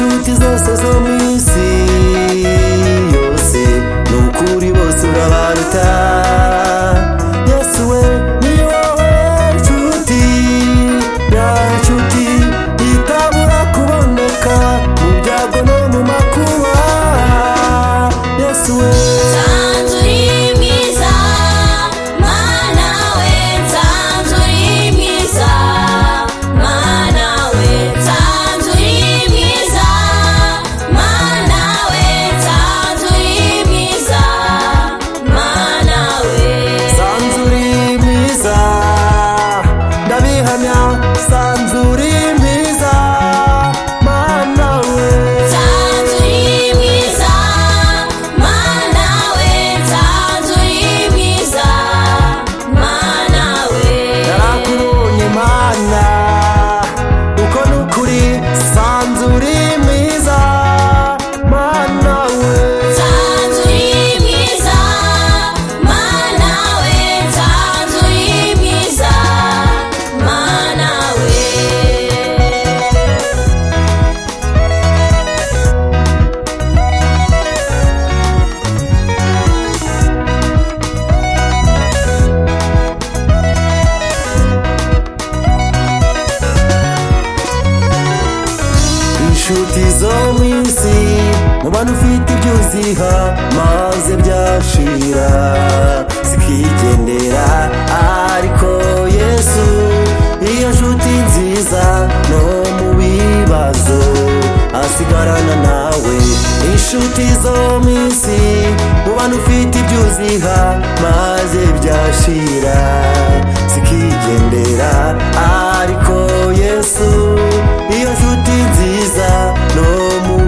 umusozi wo mu isi yose ni ukuri bose urabaruta yesu we ni wowe nshuti ya nshuti itabura kuboneka mu byago no mu makuba yesu we Nsanzu uri mwiza mana we nsanzu uri mwiza mana we nsanzu uri mwiza mana we nsanzu uri mwiza mana we sanzuri mwiza ndabihamya sanzuri mwiza mana we Tanzuri mwiza, mana we, Tanzuri mwiza, mana we. narakubonye mana uko nukuri sanzuri mwiza mana we Tanzuri mwiza, mana we, Tanzuri mwiza, mana we. inshuti zo mu isi mubana ufite ibyo uziha maze byashira zikigendera ariko yesu iyo nshuti nziza no mu bibazo asigarana nawe inshuti zo mu isi mubana ufite ibyo uziha maze byashira zikigendera ariko yesu iyo nshuti nziza no mu